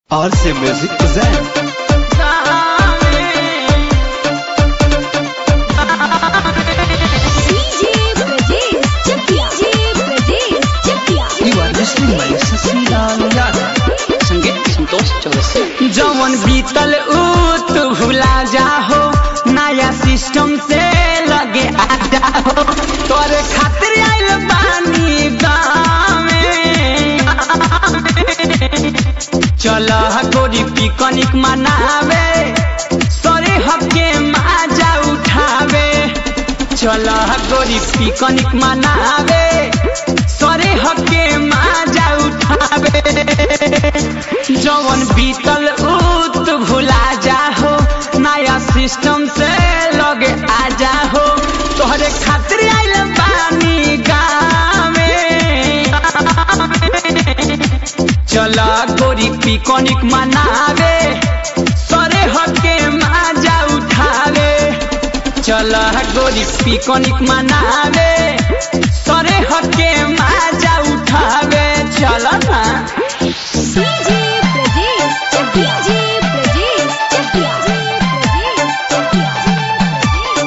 RC Music present. DJ Brajesh Chakia. DJ Brajesh Chakia. You are listening by Sasilaal Yadav. संगीत संतोष चौरसिया जवन बीतल ऊ तू भुला जाहो नया सिस्टम से लगे आ जाहो तोरे खातिर आइल बानी गाँवे चल गोरी पिकनिक मनावे सरे हके माजा उठावे चल गोरी पिकनिक मनावे सरे हके माजा उठावे जवन बीतल उत भुला जाहो नया सिस्टम से लगे आ जाहो तोहरे खातिर आइल बानी गाँवे चल गोरी पिकनिक मनावे सरे हके माजा उठावे चल गोरी पिकनिक मनावे सरे हके माजा उठावे चल ना DJ Brajesh Chakia. DJ Brajesh Chakia. DJ Brajesh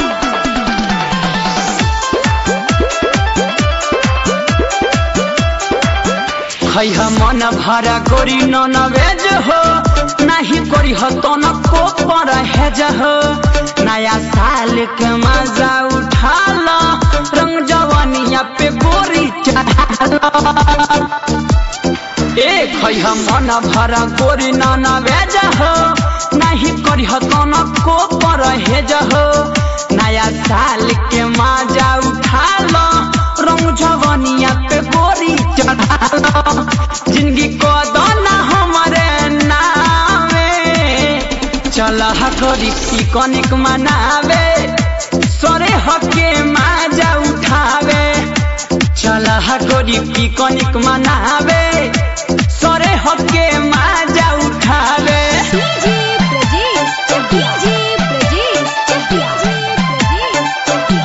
खैह मन भरा गोरी नन वेज हो नाही करी हो तो न को पर हेज हो नया साल के मजा उठा लो रंग जवानिया पे गोरी चढ़ा लो ए खैह मन भरा गोरी नन वेज हो नाही करी हो तो न को पर हेज हो नया साल के मजा उठा लो रंग जवानिया पे गोरी चढ़ा लो जिंदगी को दोना हमारे नामे चल हकोरी पिकनिक मनावे सरे हके माजा उठावे चल हकोरी पिकनिक मनावे सरे हके माजा उठावे DJ Brajesh Chakia. DJ Brajesh Chakia. DJ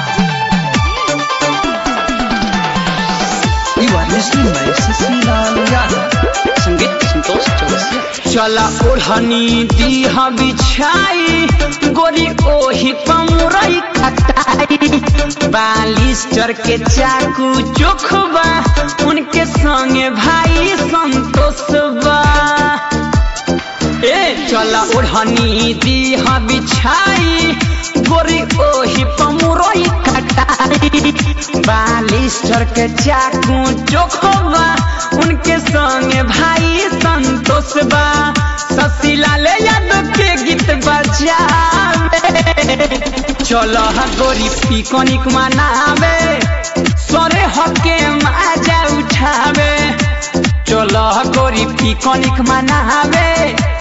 You are listening by Sasilaal Yadav. संगीत संतोष चौरसिया चला ओढ़नी दीह बिछाई गोरी ओही पमुरई खटाई बालिस्टर के चाकू चोखबा उनके संगे भाई संतोष बा ए चला ओढ़नी दीह बिछाई गोरी ओही पमुरई खटाई बालिस्टर के चाकू चोखबा उनके संगे भाई संतोष बा ससीलाल यादव के गीत बजावे चलो गोरी पिकनिक मनावे सरे हके माजा उठावे चलो गोरी पिकनिक मनावे